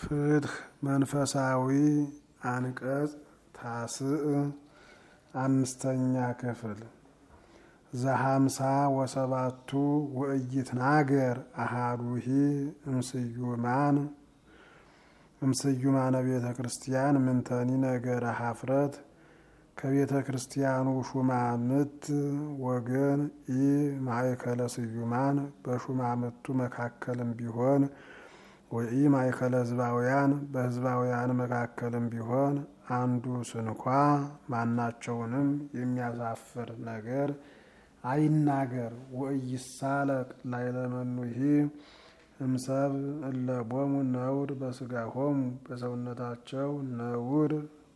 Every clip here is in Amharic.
ፍትህ መንፈሳዊ አንቀጽ ታስዕ አምስተኛ ክፍል ዘሀምሳ ወሰባቱ ወእይትናገር አሃዱሂ እምስዩማን እምስዩማነ ቤተ ክርስቲያን ምንተኒ ነገረ ሀፍረት ከቤተ ክርስቲያኑ ሹማምት ወገን ኢ ማእከለ ስዩማን በሹማምቱ መካከልም ቢሆን ወኢ ማእከለ ህዝባውያን በህዝባውያን መካከልም ቢሆን አንዱ ስንኳ ማናቸውንም የሚያሳፍር ነገር አይናገር። ወኢይሳለቅ ላይለመኑሂ እምሰብ እለቦሙ ነውር በስጋሆሙ በሰውነታቸው ነውር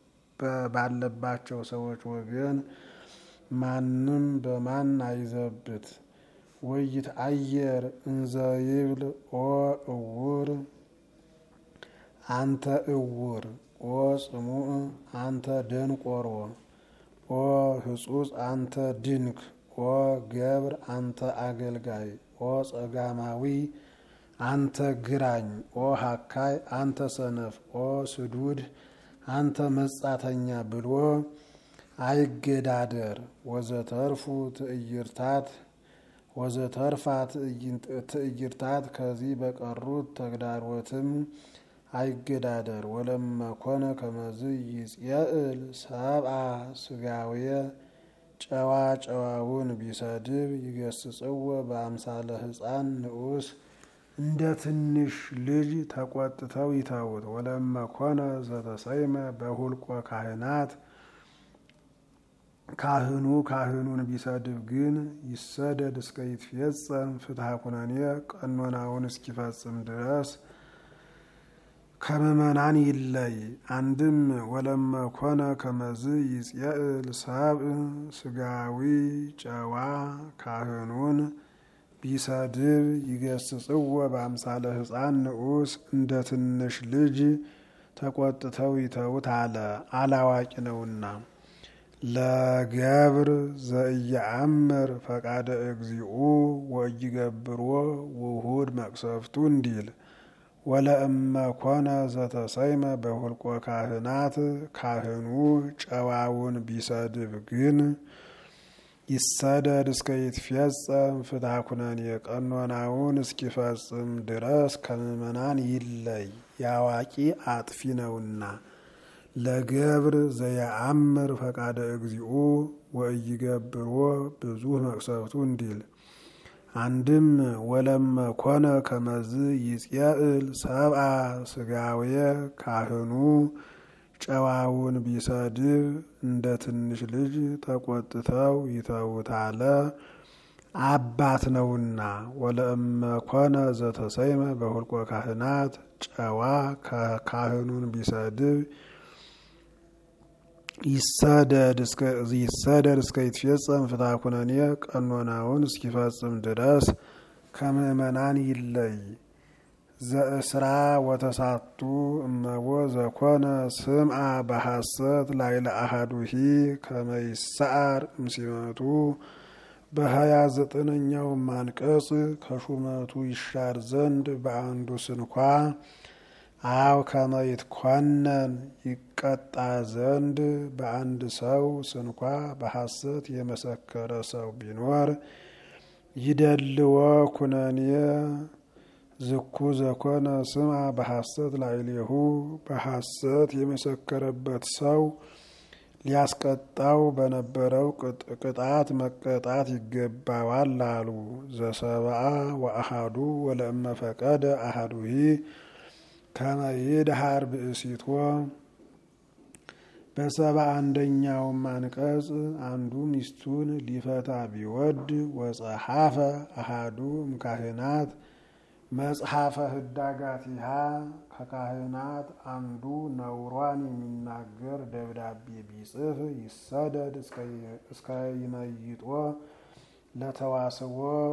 ባለባቸው ሰዎች ወገን ማንም በማን አይዘብት። ወይት አየር እንዘ ይብል ኦ እውር አንተ እውር፣ ኦ ጽሙዕ አንተ ደንቆሮ፣ ኦ ህጹጽ አንተ ድንክ፣ ኦ ገብር አንተ አገልጋይ፣ ኦ ጸጋማዊ አንተ ግራኝ፣ ኦ ሀካይ አንተ ሰነፍ፣ ኦ ስዱድ አንተ መጻተኛ ብሎ አይገዳደር። ወዘተርፉ ትዕይርታት ወዘተርፋ ትዕይርታት ከዚህ በቀሩት ተግዳሮትም አይገዳደር። ወለመኮነ ከመዝ ይጽየእል ሰብአ ስጋውየ ጨዋ ጨዋውን ቢሰድብ ይገስጽዎ በአምሳለ ሕፃን ንዑስ እንደ ትንሽ ልጅ ተቆጥተው ይተውት። ወለመኮነ ዘተሰይመ በሁልቆ ካህናት ካህኑ ካህኑን ቢሰድብ ግን ይሰደድ እስከ ይትፌጸም ፍትሐ ኩነኔ ቀኖናውን እስኪፈጽም ድረስ ከምእመናን ይለይ። አንድም ወለመኮነ ከመዝ ይጽየእል ሰብእ ስጋዊ ጨዋ ካህኑን ቢሰድብ ይገስጽዎ በአምሳለ ሕፃን ንዑስ እንደ ትንሽ ልጅ ተቆጥተው ይተውት አለ፣ አላዋቂ ነውና። ለገብር ዘኢየአምር ፈቃደ እግዚኡ ወኢይገብሮ ውሁድ መቅሰፍቱ እንዲል ወለእመ ኮነ ዘተሰይመ በሁልቆ ካህናት ካህኑ ጨዋውን ቢሰድብ ግን ይሰደድ እስከ ይትፌጸም ፍትሐ ኩነኔ ቀኖናውን እስኪፈጽም ድረስ ከምእመናን ይለይ፣ ያዋቂ አጥፊ ነውና። ለገብር ዘየአምር ፈቃደ እግዚኡ ወኢይገብሮ ብዙ መቅሰፍቱ እንዲል አንድም ወለመ ኮነ ከመዝ ይጽየእል ሰብአ ስጋውየ ካህኑ ጨዋውን ቢሰድብ እንደ ትንሽ ልጅ ተቆጥተው ይተውታለ አባት ነውና። ወለእመ ኮነ ዘተሰይመ በሁልቆ ካህናት ጨዋ ካህኑን ቢሰድብ ይሰደድ እስከ ይትፌጸም ፍትሐ ኩነኔ ቀኖናውን እስኪፈጽም ድረስ ከምእመናን ይለይ። ዘእስራ ወተሳቱ እመቦ ዘኮነ ስምዓ በሐሰት ላይለ አሃዱሂ ከመይሰዓር እምሲመቱ በሀያ ዘጠነኛው አንቀጽ ከሹመቱ ይሻር ዘንድ በአንዱ ስንኳ አው ከመይትኮነን ይቀጣ ዘንድ በአንድ ሰው ስንኳ በሐሰት የመሰከረ ሰው ቢኖር ይደልዎ ኩነኔ ዝኩ ዘኮነ ስምዓ በሐሰት ላዕሌሁ በሐሰት የመሰከረበት ሰው ሊያስቀጣው በነበረው ቅጣት መቀጣት ይገባዋል አሉ። ዘሰብአ ወአሃዱ ወለእመ ፈቀደ አሃዱሂ ከመ ይድሃር ብእሲቶ በሰባ አንደኛውም አንቀጽ አንዱ ሚስቱን ሊፈታ ቢወድ ወጸሐፈ አሃዱ እምካህናት መጽሐፈ ህዳጋቲሃ ከካህናት አንዱ ነውሯን የሚናገር ደብዳቤ ቢጽፍ ይሰደድ እስከ ይመይጦ ለተዋስቦ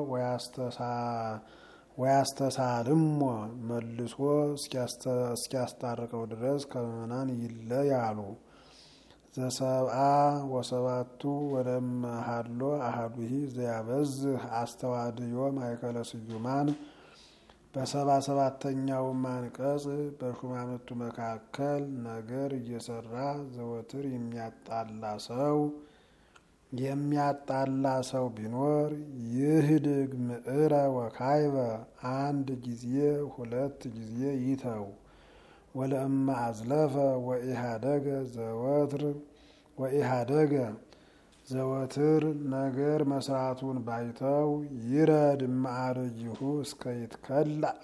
ወያስተሳልሞ መልሶ እስኪያስታርቀው ድረስ ከምእመናን ይለያሉ። ዘሰብአ ወሰባቱ ወደመ ሀሎ አሃዱሂ ዘያበዝህ አስተዋድዮ ማእከለ ስዩማን በሰባ ሰባተኛውም አንቀጽ በሹማምንቱ መካከል ነገር እየሰራ ዘወትር የሚያጣላ ሰው የሚያጣላ ሰው ቢኖር ይህድግ ምዕረ ወካይበ አንድ ጊዜ ሁለት ጊዜ ይተው። ወለእማ አዝለፈ ወኢሃደገ ዘወትር ወኢሃደገ ዘወትር ነገር መስራቱን ባይተው ይረድ ማዕረጅሁ እስከ ይትከላእ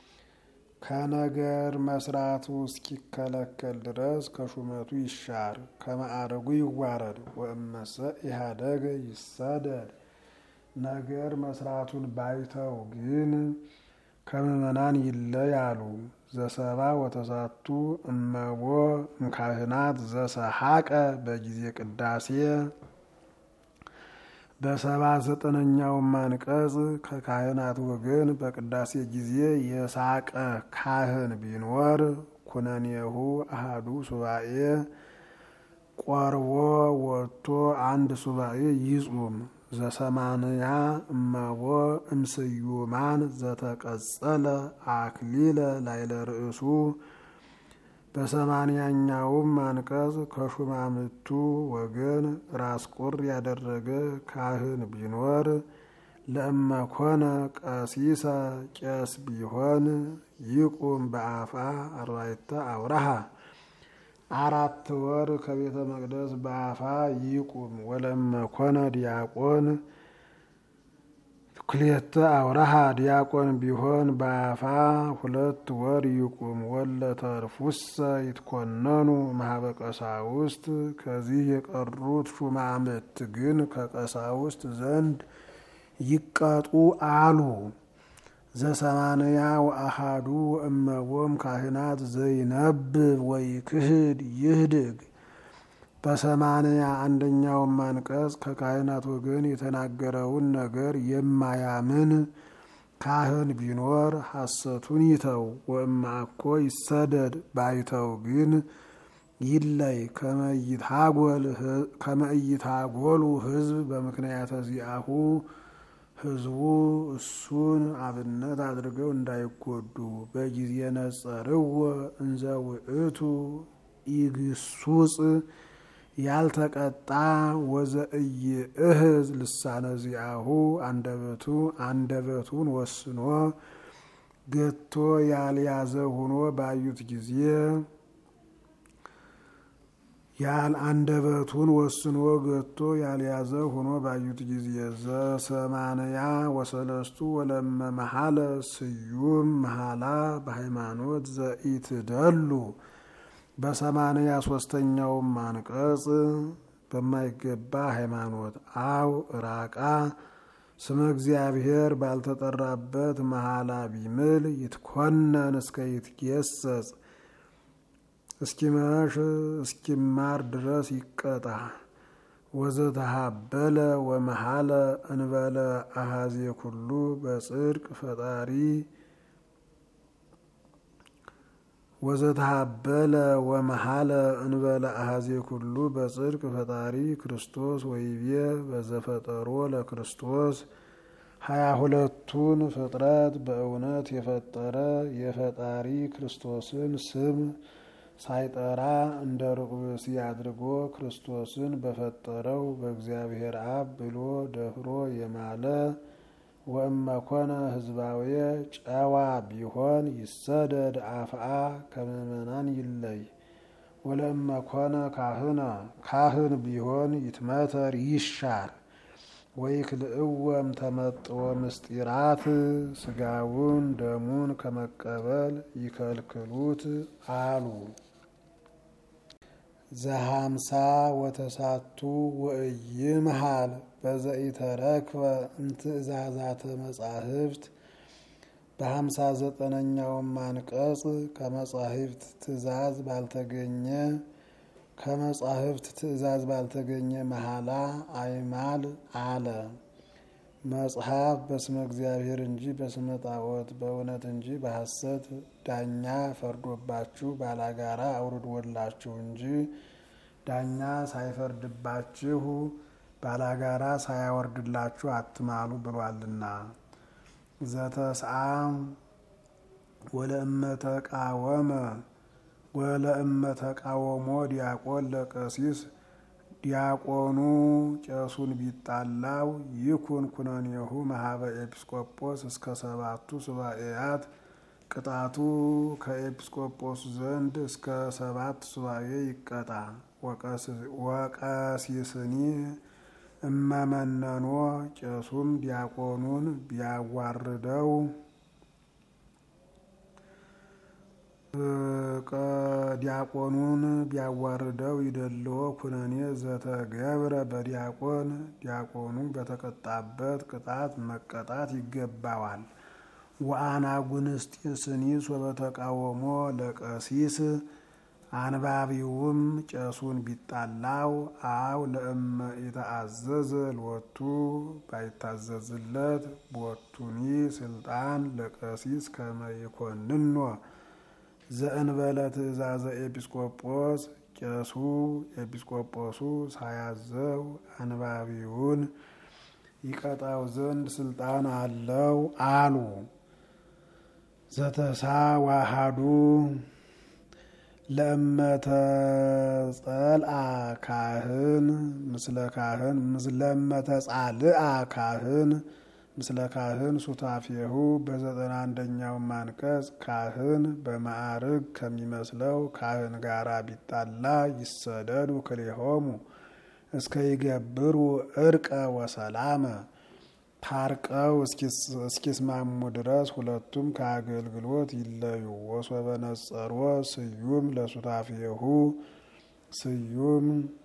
ከነገር መስራቱ እስኪከለከል ድረስ ከሹመቱ ይሻር፣ ከማዕረጉ ይዋረድ። ወእመሰ ኢሃደገ ይሰደድ ነገር መስራቱን ባይተው ግን ከምዕመናን ይለያሉ። ዘሰባ ወተሳቱ እመቦ እምካህናት ዘሰሐቀ በጊዜ ቅዳሴ በሰባ ዘጠነኛውም አንቀጽ ከካህናት ወገን በቅዳሴ ጊዜ የሳቀ ካህን ቢኖር ኩነኔሁ አሃዱ ሱባኤ ቆርቦ ወጥቶ አንድ ሱባኤ ይጹም። ዘሰማንያ እመቦ እምስዩማን ዘተቀጸለ አክሊለ ላይለ ርእሱ በሰማንያኛውም አንቀጽ ከሹማምቱ ወገን ራስ ቁር ያደረገ ካህን ቢኖር ለእመኮነ ቀሲሰ ቄስ ቢሆን ይቁም በአፋ አርባዕተ አውራሃ አራት ወር ከቤተ መቅደስ በአፋ ይቁም። ወለእመኮነ ዲያቆን ክልኤተ አውራሃ ዲያቆን ቢሆን በአፋ ሁለት ወር ይቁም። ወለተርፉሰ ይትኮነኑ ማህበ ቀሳውስት ከዚህ የቀሩት ሹማምት ግን ከቀሳውስት ዘንድ ይቀጡ አሉ። ዘሰማንያ ወአሃዱ እመቦም ካህናት ዘይነብብ ወይ ክህድ ይህድግ በሰማንያ አንደኛውም አንቀጽ ከካህናት ወገን የተናገረውን ነገር የማያምን ካህን ቢኖር ሐሰቱን ይተው። ወእማኮ ይሰደድ ባይተው ግን ይለይ። ከመይታጎሉ ሕዝብ በምክንያተ ዚአሁ ሕዝቡ እሱን አብነት አድርገው እንዳይጎዱ በጊዜ ነጸርዎ እንዘ ውእቱ ኢግሱጽ ያልተቀጣ ወዘእይ እህዝ ልሳነ ዚአሁ አንደበቱ አንደበቱን ወስኖ ገቶ ያልያዘ ሆኖ ባዩት ጊዜ ያል አንደበቱን ወስኖ ገቶ ያልያዘ ሆኖ ባዩት ጊዜ ዘሰማንያ ወሰለስቱ ወለመ መሐለ ስዩም መሐላ በሃይማኖት ዘኢትደሉ በሰማንያ ሶስተኛውም አንቀጽ በማይገባ ሃይማኖት አው ራቃ ስመ እግዚአብሔር ባልተጠራበት መሐላ ቢምል ይትኮነን እስከ ይትጌሰጽ እስኪመሽ እስኪማር ድረስ ይቀጣ። ወዘተሃበለ ወመሐለ እንበለ አሃዜ ኩሉ በጽድቅ ፈጣሪ ወዘተሃበለ ወመሐለ እንበለ አሃዜ ኩሉ በጽድቅ ፈጣሪ ክርስቶስ ወይቤ በዘፈጠሮ ለክርስቶስ ሀያ ሁለቱን ፍጥረት በእውነት የፈጠረ የፈጣሪ ክርስቶስን ስም ሳይጠራ እንደ ሩቅ ብእሲ አድርጎ ክርስቶስን በፈጠረው በእግዚአብሔር አብ ብሎ ደፍሮ የማለ ወእመኮነ ህዝባዊ ጨዋ ቢሆን ይሰደድ አፍአ ከምእመናን ይለይ። ወለእመኮነ ካህነ ካህን ቢሆን ይትመተር ይሻር። ወይክልእወም ተመጥዎ ምስጢራት ስጋውን ደሙን ከመቀበል ይከልክሉት አሉ። ዘሀምሳ ወተሳቱ ወእይምሃል በዘኢተረክበ እምትእዛዛተ መጻሕፍት በሀምሳ ዘጠነኛውም አንቀጽ ከመጻሕፍት ትእዛዝ ባልተገኘ ከመጻሕፍት ትእዛዝ ባልተገኘ መሐላ አይማል አለ። መጽሐፍ በስመ እግዚአብሔር እንጂ በስመ ጣዖት በእውነት እንጂ በሐሰት ዳኛ ፈርዶባችሁ ባላጋራ አውርዶላችሁ እንጂ ዳኛ ሳይፈርድባችሁ ባላጋራ ሳያወርድላችሁ አትማሉ ብሏልና። ዘተስአ ወለእመ ተቃወመ ወለእመ ተቃወሞ ዲያቆን ለቀሲስ ዲያቆኑ ቄሱን ቢጣላው ይኩን ኩነኔሁ ማህበ ኤጲስቆጶስ እስከ ሰባቱ ሱባኤያት ቅጣቱ ከኤጲስቆጶሱ ዘንድ እስከ ሰባት ሱባኤ ይቀጣ። ወቀሲስኒ እመመነኖ ቄሱም ዲያቆኑን ቢያዋርደው ዲያቆኑን ቢያዋርደው ይደልዎ ኩነኔ ዘተገብረ በዲያቆን ዲያቆኑ በተቀጣበት ቅጣት መቀጣት ይገባዋል። ወአናጉንስጢስኒ ሶበተቃወሞ ለቀሲስ አንባቢውም ቄሱን ቢጣላው አው ለእመ ኢተአዘዘ ሎቱ ባይታዘዝለት ቦቱኒ ስልጣን ለቀሲስ ከመ ይኮንኖ ዘእንበለ ትእዛዘ ኤጲስቆጶስ ቄሱ ኤጲስቆጶሱ ሳያዘው አንባቢውን ይቀጣው ዘንድ ስልጣን አለው አሉ። ዘተሳ ዋሃዱ ለእመተጸልአ ካህን ምስለ ካህን ለእመተጻልአ ካህን ምስለ ካህን ሱታፌሁ በዘጠና አንደኛው አንቀጽ ካህን በማዕርግ ከሚመስለው ካህን ጋራ ቢጣላ ይሰደዱ ክልኤሆሙ እስከ ይገብሩ እርቀ ወሰላመ ታርቀው እስኪስማሙ ድረስ ሁለቱም ከአገልግሎት ይለዩ። ወሶበ ነጸሮ ስዩም ለሱታፌሁ ስዩም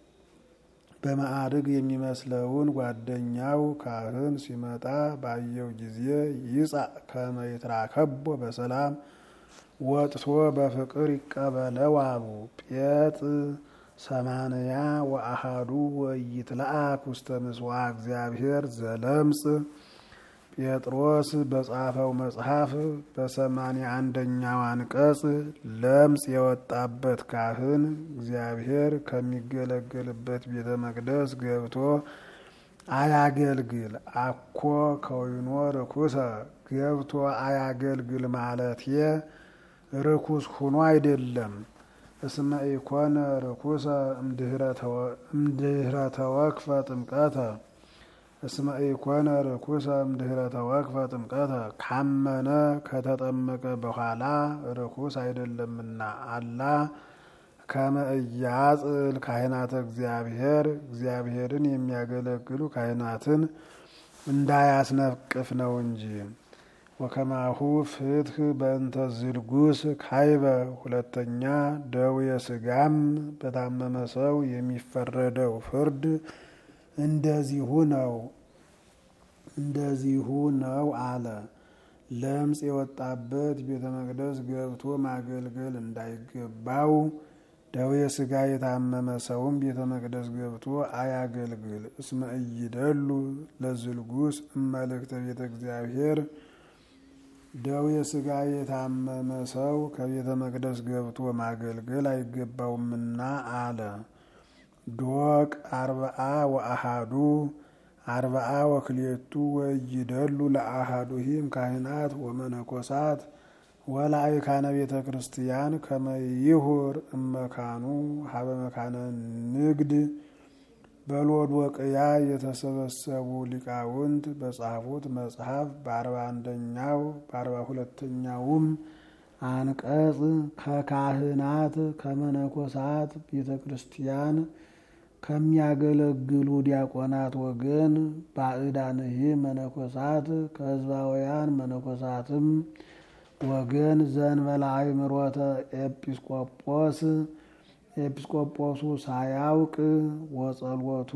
በማዕርግ የሚመስለውን ጓደኛው ካህን ሲመጣ ባየው ጊዜ ይጻእ ከመ ይትራከቦ በሰላም ወጥቶ በፍቅር ይቀበለው አሉ። ጴጥ ሰማንያ ወአሃዱ ወይትለአክ ውስተ ምጽዋ እግዚአብሔር ዘለምጽ ጴጥሮስ በጻፈው መጽሐፍ በሰማንያ አንደኛው አንቀጽ ለምጽ የወጣበት ካህን እግዚአብሔር ከሚገለገልበት ቤተ መቅደስ ገብቶ አያገልግል። አኮ ከወይኖ ርኩሰ ገብቶ አያገልግል ማለቴ ርኩስ ሁኖ አይደለም። እስመ ኢኮነ ርኩሰ እምድህረ ተወክፈ ጥምቀተ እስመ ኢኮነ ርኩሰ እምድህረ ተወክፈ ጥምቀተ ካመነ ከተጠመቀ በኋላ ርኩስ አይደለምና አላ ከመ ኢያጽል ካህናተ እግዚአብሔር እግዚአብሔርን የሚያገለግሉ ካህናትን እንዳያስነቅፍ ነው እንጂ። ወከማሁ ፍትህ በእንተ ዝልጉስ ካይበ ሁለተኛ ደዌ ስጋም በታመመ ሰው የሚፈረደው ፍርድ እንደዚሁ ነው እንደዚሁ ነው አለ። ለምጽ የወጣበት ቤተ መቅደስ ገብቶ ማገልገል እንዳይገባው ደዌ ስጋ የታመመ ሰውም ቤተ መቅደስ ገብቶ አያገልግል። እስመ ኢይደሉ ለዝልጉስ እመልእክተ ቤተ እግዚአብሔር ደዌ ስጋ የታመመ ሰው ከቤተ መቅደስ ገብቶ ማገልገል አይገባውምና አለ። ዶቅ አርብአ ወአሃዱ አርብአ ወክልኤቱ ወይደሉ ለአሃዱሂም ካህናት ወመነኮሳት ወላእካነ ቤተ ክርስቲያን ከመይሁር እመካኑ ሀበ መካነ ንግድ በሎዶቅያ የተሰበሰቡ ሊቃውንት በጻፉት መጽሐፍ በአርባ አንደኛው በአርባ ሁለተኛውም አንቀጽ ከካህናት ከመነኮሳት ቤተ ክርስቲያን ከሚያገለግሉ ዲያቆናት ወገን ባዕዳንህ መነኮሳት ከህዝባውያን መነኮሳትም ወገን ዘንበለ አእምሮተ ኤጲስቆጶስ ኤጲስቆጶሱ ሳያውቅ ወጸሎቱ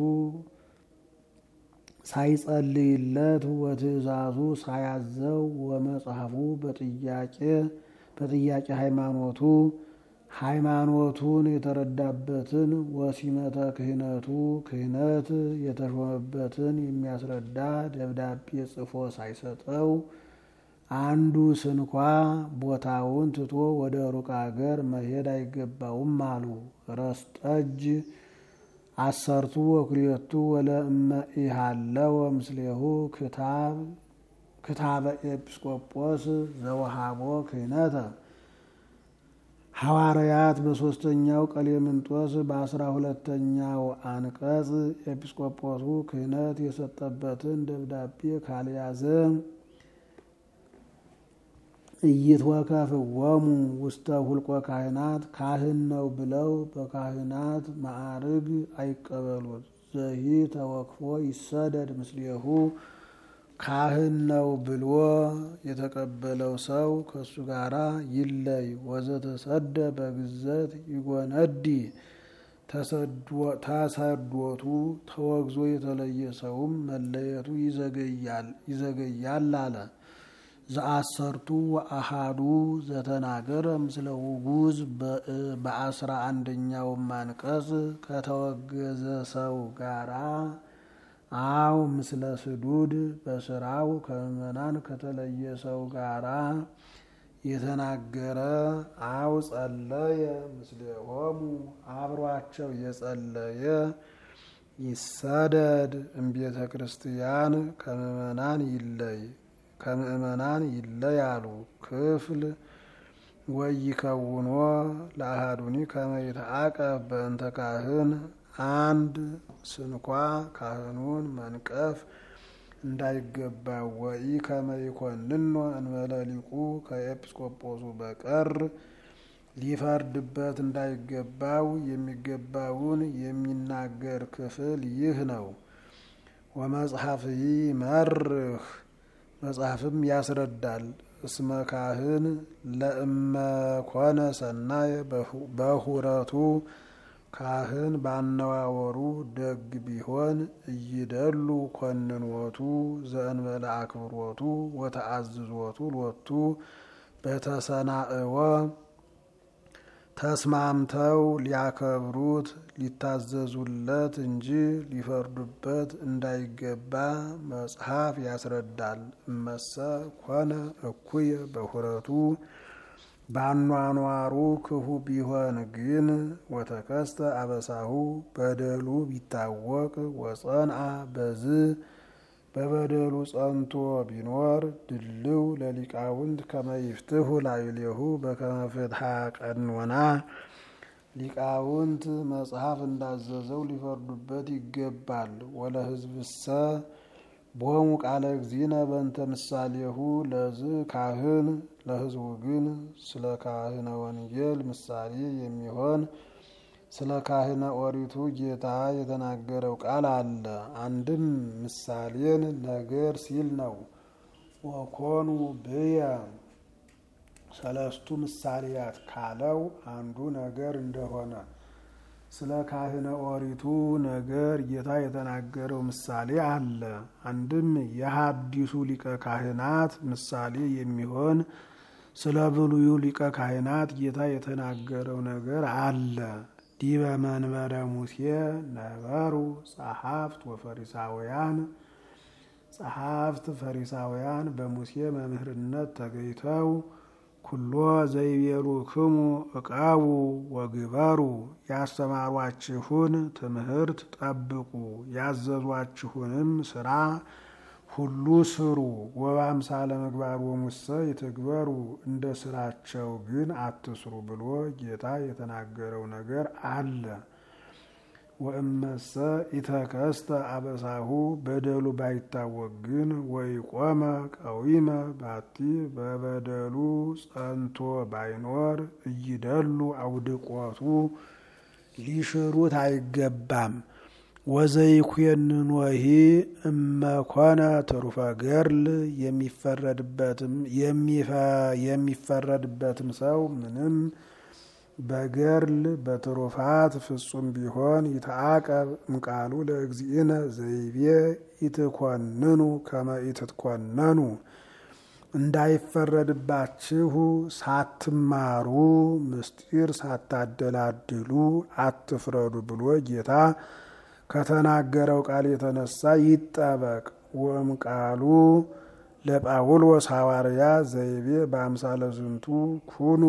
ሳይጸልይለት ወትእዛዙ ሳያዘው ወመጽሐፉ በጥያቄ በጥያቄ ሃይማኖቱ ሃይማኖቱን የተረዳበትን ወሲመተ ክህነቱ ክህነት የተሾመበትን የሚያስረዳ ደብዳቤ ጽፎ ሳይሰጠው አንዱ ስንኳ ቦታውን ትቶ ወደ ሩቅ አገር መሄድ አይገባውም አሉ። ረስጠጅ አሰርቱ ወክልኤቱ ወለእመ ኢሃለወ ምስሌሁ ክታብ ክታበ ኤጲስቆጶስ ዘወሃቦ ክህነተ ሐዋርያት በሶስተኛው ቀሌምንጦስ በአስራ ሁለተኛው አንቀጽ ኤጲስቆጶሱ ክህነት የሰጠበትን ደብዳቤ ካልያዘ ኢይትወከፍዎሙ ውስተ ሁልቆ ካህናት ካህን ነው ብለው በካህናት ማዕርግ አይቀበሉት። ዘሂ ተወክፎ ይሰደድ ምስሌሁ ካህን ነው ብሎ የተቀበለው ሰው ከእሱ ጋራ ይለይ። ወዘተሰደ በግዘት ይጎነዲ ተሰዶቱ ተወግዞ የተለየ ሰውም መለየቱ ይዘገያል አለ። ዘአሰርቱ ወአሃዱ ዘተናገረ ምስለ ውጉዝ በአስራ አንደኛውም አንቀጽ ከተወገዘ ሰው ጋራ አው ምስለ ስዱድ በስራው ከምዕመናን ከተለየ ሰው ጋራ የተናገረ አው ጸለየ ምስሌሆሙ አብሯቸው የጸለየ ይሰደድ እምቤተ ክርስቲያን ከምዕመናን ይለይ ከምዕመናን ይለያሉ። ክፍል ወይከውኖ ለአሃዱኒ ከመ ይትዓቀብ በእንተ ካህን አንድ ስንኳ ካህኑን መንቀፍ እንዳይገባው ወኢ ከመ ይኮንኖ እንበለ ሊቁ ከኤጲስቆጶሱ በቀር ሊፈርድበት እንዳይገባው የሚገባውን የሚናገር ክፍል ይህ ነው። ወመጽሐፍይ መርህ መጽሐፍም ያስረዳል። እስመ ካህን ለእመኮነ ሰናየ በሁረቱ ካህን ባነዋወሩ ደግ ቢሆን እይደሉ ኮንኖቱ ዘእንበለ አክብሮቱ ወተአዝዞቱ ሎቱ በተሰናእወ ተስማምተው ሊያከብሩት ሊታዘዙለት እንጂ ሊፈርዱበት እንዳይገባ መጽሐፍ ያስረዳል። እመሰ ኮነ እኩየ በሁረቱ ባኗኗሩ ክፉ ቢሆን ግን ወተከስተ አበሳሁ በደሉ ቢታወቅ ወጸንአ በዝ በበደሉ ጸንቶ ቢኖር ድልው ለሊቃውንት ከመይፍትሁ ላዕሌሁ በከመ ፍትሐ ቀኖና ሊቃውንት መጽሐፍ እንዳዘዘው ሊፈርዱበት ይገባል። ወለሕዝብሰ ቦሙ ቃለ እግዚእነ በእንተ ምሳሌሁ ለዝ ካህን ለሕዝቡ ግን ስለ ካህነ ወንጌል ምሳሌ የሚሆን ስለ ካህነ ኦሪቱ ጌታ የተናገረው ቃል አለ። አንድም ምሳሌን ነገር ሲል ነው። ወኮኑ ብየ ሰለስቱ ምሳሌያት ካለው አንዱ ነገር እንደሆነ ስለ ካህነ ኦሪቱ ነገር ጌታ የተናገረው ምሳሌ አለ። አንድም የሐዲሱ ሊቀ ካህናት ምሳሌ የሚሆን ስለ ብሉዩ ሊቀ ካህናት ጌታ የተናገረው ነገር አለ። ዲበ መንበረ ሙሴ ነበሩ ጸሐፍት ወፈሪሳውያን ጸሐፍት ፈሪሳውያን በሙሴ መምህርነት ተገኝተው ኩሎ ዘይቤሉክሙ እቃቡ ወግበሩ ያስተማሯችሁን ትምህርት ጠብቁ፣ ያዘዟችሁንም ስራ ሁሉ ስሩ። ወበአምሳለ ምግባር ወሙሰ ይትግበሩ፣ እንደ ስራቸው ግን አትስሩ ብሎ ጌታ የተናገረው ነገር አለ። ወእመሰ ኢተከስተ አበሳሁ በደሉ ባይታወቅ ግን ወይ ቆመ ቀዊመ ባቲ በበደሉ ጸንቶ ባይኖር እይደሉ አውድቆቱ ሊሽሩት አይገባም። ወዘይኩየንኖሂ እመኮነ ትሩፈ ገርል የሚፈረድበትም ሰው ምንም በገርል በትሩፋት ፍጹም ቢሆን ይተአቀብ እምቃሉ ለእግዚእነ ዘይቤ ኢትኮንኑ ከመ ኢትትኮነኑ እንዳይፈረድባችሁ ሳትማሩ ምስጢር ሳታደላድሉ አትፍረዱ ብሎ ጌታ ከተናገረው ቃል የተነሳ ይጠበቅ። ወም ቃሉ ለጳውሎስ ሐዋርያ ዘይቤ በአምሳለ ዝንቱ ኩኑ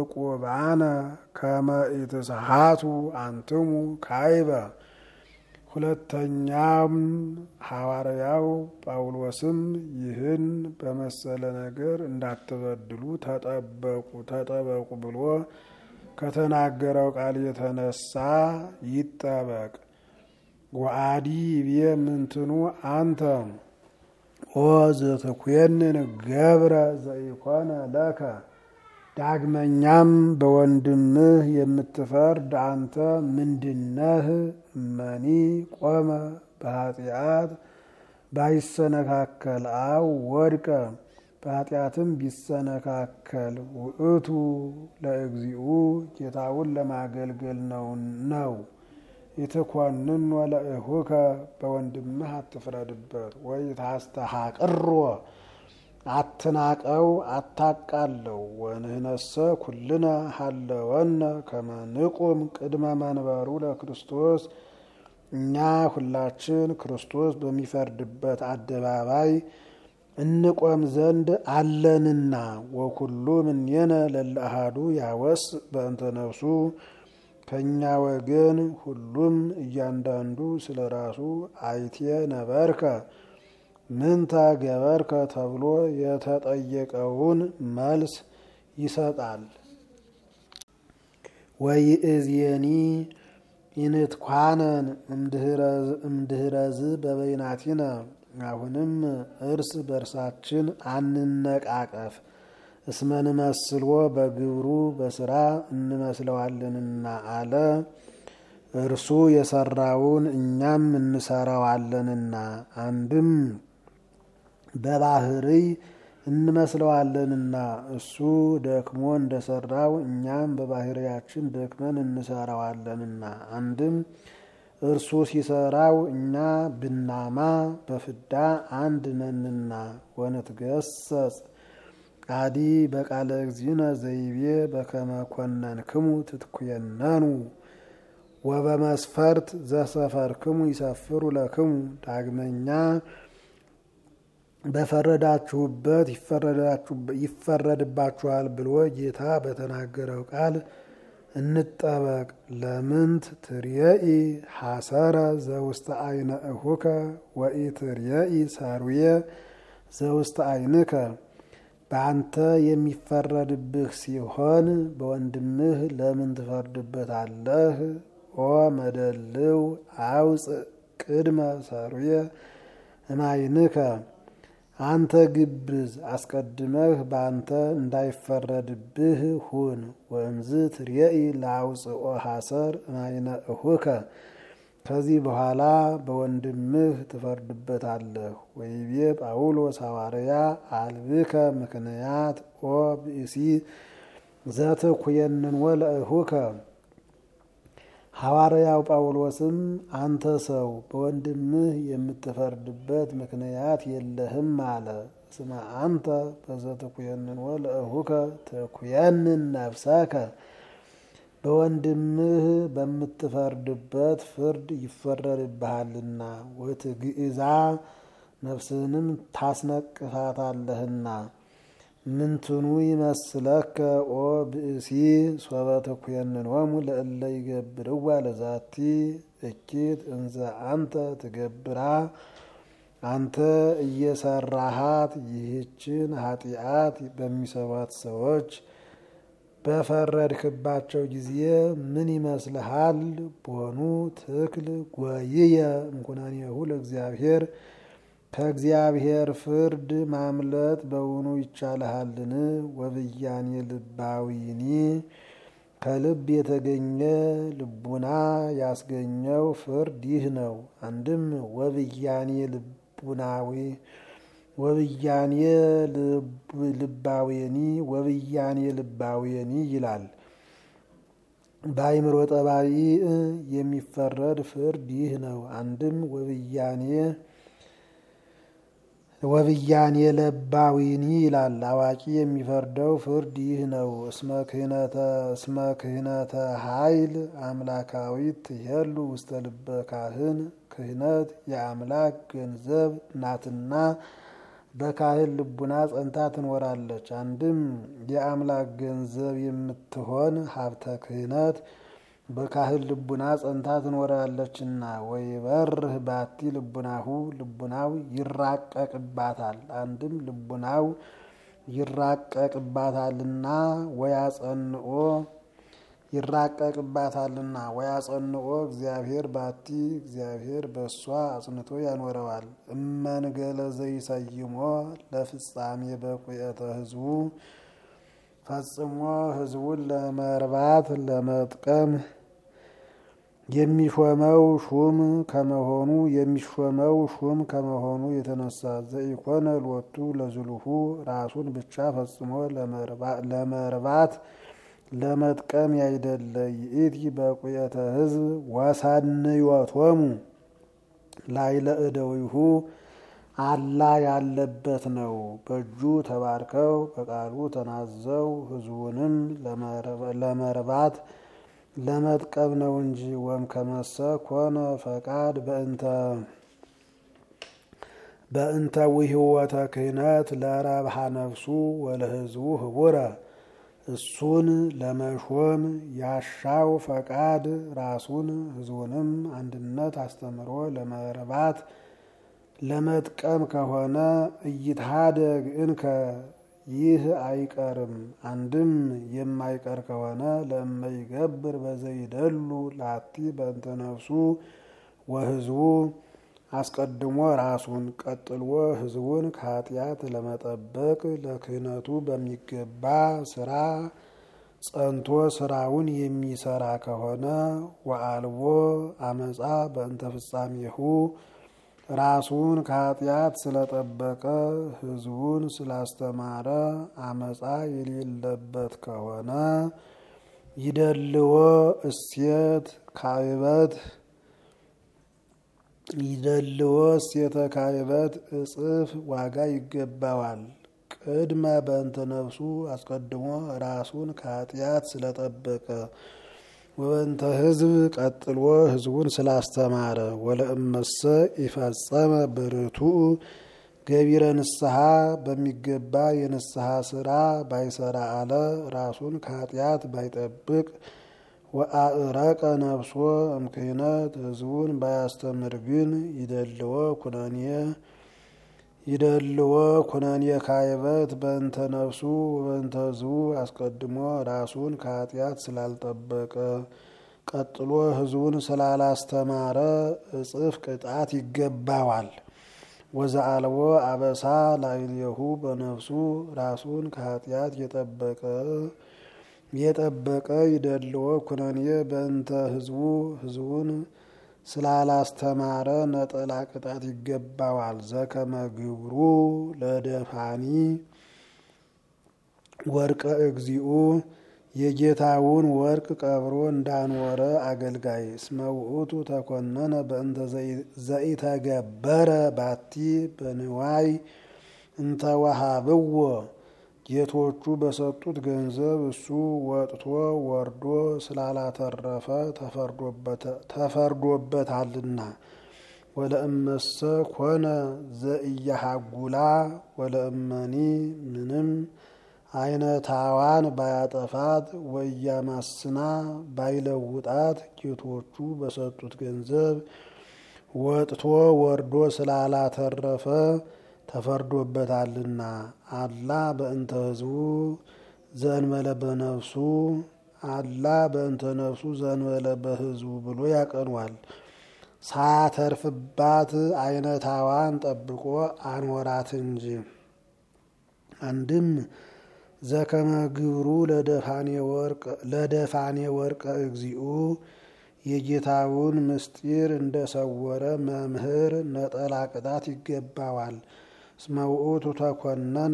እቁባነ ከመ ኢትስሓቱ አንትሙ ካይበ ሁለተኛም ሐዋርያው ጳውሎስም ይህን በመሰለ ነገር እንዳትበድሉ ተጠበቁ ተጠበቁ ብሎ ከተናገረው ቃል የተነሳ ይጠበቅ። ወአዲ ይቤ ምንትኑ አንተ ኦ ዘተኮንን ገብረ ዘኢኮነ ለከ ዳግመኛም በወንድምህ የምትፈርድ አንተ ምንድነህ? እመኒ ቆመ በኃጢአት ባይሰነካከል አው ወድቀ በኃጢአትም ቢሰነካከል ውእቱ ለእግዚኡ ጌታውን ለማገልገል ነው ነው የተኮንን ወለእሁከ በወንድምህ አትፍረድበት ወይ ታስተሐቅሮ አትናቀው አታቃለው። ወንህነሰ ኩልነ ሀለወነ ከመ ንቁም ቅድመ መንበሩ ለክርስቶስ እኛ ሁላችን ክርስቶስ በሚፈርድበት አደባባይ እንቆም ዘንድ አለንና። ወኩሉ ምኔነ ለለአሃዱ ያወስ በእንተ ነፍሱ ከእኛ ወገን ሁሉም እያንዳንዱ ስለ ራሱ አይቴ ነበርከ ምንተ ገበርከ ተብሎ የተጠየቀውን መልስ ይሰጣል። ወይእዜኒ ኢንትኳነን እምድህረዝ በበይናቲነ አሁንም እርስ በርሳችን አንነቃቀፍ እስመ ንመስልዎ በግብሩ በስራ እንመስለዋለንና አለ። እርሱ የሰራውን እኛም እንሰራዋለንና አንድም በባህርይ እንመስለዋለንና እሱ ደክሞ እንደሰራው እኛም በባህርያችን ደክመን እንሰራዋለንና አንድም እርሱ ሲሰራው እኛ ብናማ በፍዳ አንድ ነንና ወንትገሰጽ አዲ በቃለ እግዚእነ ዘይቤ በከመ ኮነንክሙ ትትኩየነኑ ወበመስፈርት ዘሰፈርክሙ ይሰፍሩ ለክሙ ዳግመኛ በፈረዳችሁበት ይፈረድባችኋል ብሎ ጌታ በተናገረው ቃል እንጠበቅ። ለምንት ትርየኢ ሐሰረ ዘውስተ አይነ እሁከ ወኢ ትርየኢ ሳሩየ ዘውስተ አይንከ በአንተ የሚፈረድብህ ሲሆን በወንድምህ ለምን ትፈርድበታለህ? ኦ መደልው አውፅእ ቅድመ ሰሩየ እማይንከ አንተ ግብዝ አስቀድመህ በአንተ እንዳይፈረድብህ ሁን። ወእምዝ ትርየኢ ለአውፅኦ ሐሰር እማይነ እሁከ ከዚህ በኋላ በወንድምህ ትፈርድበታለህ። ወይቤ ጳውሎስ ሐዋርያ አልብከ ምክንያት ኦ ብእሲ ዘትኩየንን ወለእሁከ ሐዋርያው ጳውሎስም አንተ ሰው በወንድምህ የምትፈርድበት ምክንያት የለህም አለ። እስመ አንተ በዘትኩየንን ወለእሁከ ትኩየንን ነፍሰከ በወንድምህ በምትፈርድበት ፍርድ ይፈረድብሃልና ወትግእዛ ነፍስህንም ታስነቅፋታለህና። ምንትኑ ይመስለከ ኦ ብእሲ ሶበ ተኩየንኖሙ ለእለ ይገብርዋ ለዛቲ እኪት እንዘ አንተ ትገብራ አንተ እየሰራሃት ይህችን ኃጢአት በሚሰሯት ሰዎች በፈረድክባቸው ጊዜ ምን ይመስልሃል? ቦኑ ትክል ጎይየ እንኩነኔሁ ለእግዚአብሔር ከእግዚአብሔር ፍርድ ማምለጥ በውኑ ይቻልሃልን? ወብያኔ ልባዊኒ ከልብ የተገኘ ልቡና ያስገኘው ፍርድ ይህ ነው። አንድም ወብያኔ ልቡናዊ ወብያኔ ልባዌኒ ወብያኔ ልባዌኒ ይላል። በአይምሮ ጠባይ የሚፈረድ ፍርድ ይህ ነው። አንድም ወብያኔ ወብያኔ ለባዊኒ ይላል። አዋቂ የሚፈርደው ፍርድ ይህ ነው። እስመ ክህነተ ኃይል አምላካዊት ትሄሉ ውስተ ልበ ካህን ክህነት የአምላክ ገንዘብ ናትና በካህን ልቡና ጸንታ ትኖራለች። አንድም የአምላክ ገንዘብ የምትሆን ሀብተ ክህነት በካህን ልቡና ጸንታ ትኖራለችና። ወይ በርህ ባቲ ልቡናሁ ልቡናው ይራቀቅባታል። አንድም ልቡናው ይራቀቅባታልና ወያጸንኦ ይራቀቅባታልና ወያጸንኦ እግዚአብሔር ባቲ እግዚአብሔር በእሷ አጽንቶ ያኖረዋል። እመንገለ ዘይሰይሞ ለፍጻሜ በቁየተ ህዝቡ ፈጽሞ ህዝቡን ለመርባት ለመጥቀም የሚሾመው ሹም ከመሆኑ የሚሾመው ሹም ከመሆኑ የተነሳ ዘኢኮነ ሎቱ ለዝሉሁ ራሱን ብቻ ፈጽሞ ለመርባት ለመጥቀም ያይደለ ይእቲ በቁየተ ህዝብ ወሰንዮቶሙ ላይለ እደዊሁ አላ ያለበት ነው። በእጁ ተባርከው በቃሉ ተናዘው ህዝቡንም ለመርባት ለመጥቀም ነው እንጂ ወም ከመሰ ኮነ ፈቃድ በእንተ በእንተ ውህወተ ክህነት ለረብሃ ነፍሱ ወለህዝቡ ህቡረ እሱን ለመሾም ያሻው ፈቃድ ራሱን ህዝቡንም አንድነት አስተምሮ ለመርባት ለመጥቀም ከሆነ እይትሃደግ እንከ ይህ አይቀርም። አንድም የማይቀር ከሆነ ለእመይገብር በዘይደሉ ላቲ በእንተ ነፍሱ ወህዝቡ አስቀድሞ ራሱን ቀጥሎ ህዝቡን ከኃጢአት ለመጠበቅ ለክህነቱ በሚገባ ስራ ጸንቶ ስራውን የሚሰራ ከሆነ ወአልቦ አመፃ በእንተ ፍጻሜሁ ራሱን ከኃጢአት ስለጠበቀ ህዝቡን ስላስተማረ አመፃ የሌለበት ከሆነ ይደልዎ እሴት ካይበት ይደልዎ እሴተ ካይበት እጽፍ ዋጋ ይገባዋል። ቅድመ በእንተ ነፍሱ አስቀድሞ ራሱን ከኃጢአት ስለጠበቀ ወበንተ ህዝብ ቀጥሎ ህዝቡን ስላስተማረ ወለእመሰ ይፈጸመ በርቱዕ ገቢረ ንስሐ በሚገባ የንስሐ ስራ ባይሰራ አለ ራሱን ከኃጢአት ባይጠብቅ ወአእረቀ ነፍሶ እምክህነት ህዝቡን ባያስተምር ግን ይደልዎ ኩነኔ ይደልዎ ኩነኔ ካይበት በእንተ ነፍሱ በእንተ ህዝቡ አስቀድሞ ራሱን ከኃጢአት ስላልጠበቀ ቀጥሎ ህዝቡን ስላላስተማረ እጽፍ ቅጣት ይገባዋል። ወዘአልቦ አበሳ ላዕሌሁ በነፍሱ ራሱን ከኃጢአት የጠበቀ የጠበቀ ይደልዎ ኩነኔ በእንተ ህዝቡ ህዝቡን ስላላስተማረ ነጠላ ቅጣት ይገባዋል። ዘከመ ግብሩ ለደፋኒ ወርቀ እግዚኡ የጌታውን ወርቅ ቀብሮ እንዳኖረ አገልጋይ እስመ ውእቱ ተኮነነ በእንተ ዘኢተገበረ ባቲ በንዋይ እንተወሃብዎ ጌቶቹ በሰጡት ገንዘብ እሱ ወጥቶ ወርዶ ስላላተረፈ ተፈርዶበታልና። ወለእመሰ ኮነ ዘኢያሃጉላ ወለእመኒ ምንም አይነታዋን ባያጠፋት ወያማስና ባይለውጣት ጌቶቹ በሰጡት ገንዘብ ወጥቶ ወርዶ ስላላተረፈ ተፈርዶበታልና። አላ በእንተ ህዝቡ ዘእንበለ በነፍሱ አላ በእንተ ነፍሱ ዘእንበለ በህዝቡ ብሎ ያቀኗል። ሳያተርፍባት አይነታዋን ጠብቆ አኖራት እንጂ። አንድም ዘከመ ግብሩ ለደፋኔ ወርቀ እግዚኡ የጌታውን ምስጢር እንደሰወረ መምህር ነጠላ ቅጣት ይገባዋል። እስመ ውእቱ ተኮነነ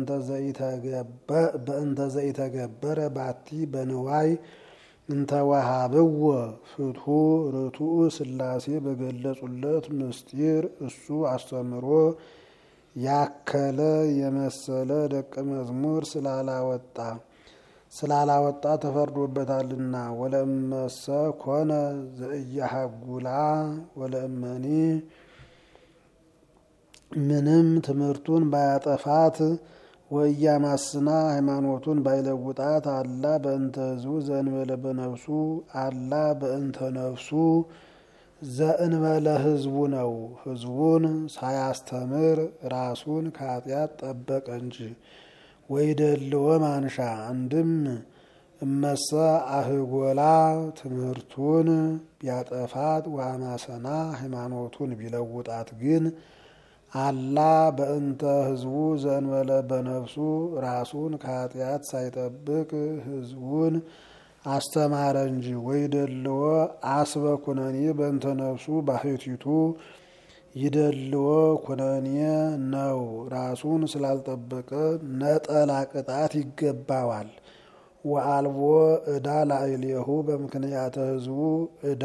በእንተ ዘኢተገበረ ባቲ በንዋይ እንተወሃብዎ ፍትሑ ርቱዕ ሥላሴ በገለጹለት ምስጢር እሱ አስተምሮ ያከለ የመሰለ ደቀ መዝሙር ስላላወጣ ስላላወጣ ተፈርዶበታልና። ወለእመሰ ኮነ ዘእያሃጉላ ወለእመኒ ምንም ትምህርቱን ባያጠፋት ወያማስና ሃይማኖቱን ባይለውጣት አላ በእንተ ህዝቡ ዘእንበለ በነፍሱ አላ በእንተ ነፍሱ ዘእንበለ ህዝቡ ነው። ህዝቡን ሳያስተምር ራሱን ከኃጢአት ጠበቀ እንጂ ወይደልዎ ማንሻ አንድም እመሰ አህጎላ ትምህርቱን ቢያጠፋት ዋማሰና ሃይማኖቱን ቢለውጣት ግን አላ በእንተ ህዝቡ ዘእንበለ በነፍሱ ራሱን ከኃጢአት ሳይጠብቅ ህዝቡን አስተማረ እንጂ ወይደልዎ አስበ ኩነኔ በእንተ ነፍሱ ባህቲቱ ይደልዎ ኩነኔ ነው። ራሱን ስላልጠበቀ ነጠላ ቅጣት ይገባዋል። ወአልቦ ዕዳ ላዕሌሁ በምክንያተ ህዝቡ ዕዳ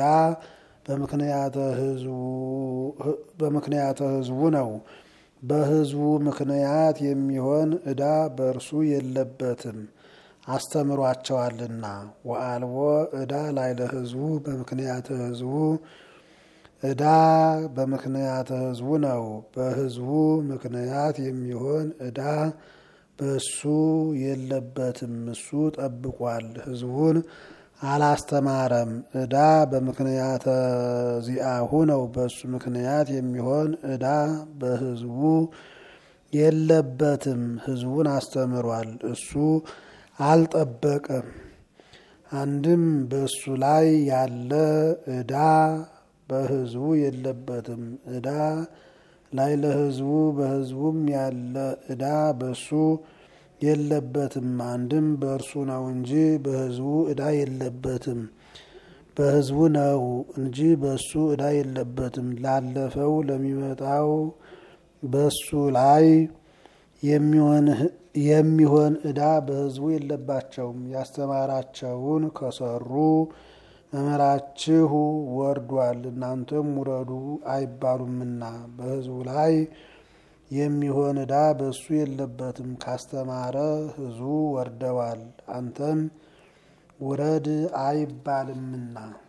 በምክንያተ ህዝቡ ነው። በህዝቡ ምክንያት የሚሆን ዕዳ በእርሱ የለበትም አስተምሯቸዋልና። ወአልቦ ዕዳ ላዕለ ህዝቡ በምክንያተ ህዝቡ ዕዳ በምክንያተ ህዝቡ ነው። በህዝቡ ምክንያት የሚሆን ዕዳ በሱ የለበትም። እሱ ጠብቋል፣ ህዝቡን አላስተማረም። ዕዳ በምክንያተ ዚአሁ ነው። በሱ ምክንያት የሚሆን ዕዳ በህዝቡ የለበትም። ህዝቡን አስተምሯል፣ እሱ አልጠበቀም። አንድም በሱ ላይ ያለ ዕዳ በህዝቡ የለበትም። ዕዳ ላይ ለህዝቡ በህዝቡም ያለ ዕዳ በሱ የለበትም። አንድም በእርሱ ነው እንጂ በህዝቡ ዕዳ የለበትም። በህዝቡ ነው እንጂ በሱ ዕዳ የለበትም። ላለፈው ለሚመጣው በሱ ላይ የሚሆን ዕዳ በህዝቡ የለባቸውም። ያስተማራቸውን ከሰሩ መምህራችሁ ወርዷል እናንተም ውረዱ አይባሉምና በህዝቡ ላይ የሚሆን ዕዳ በሱ የለበትም። ካስተማረ ህዝቡ ወርደዋል አንተም ውረድ አይባልምና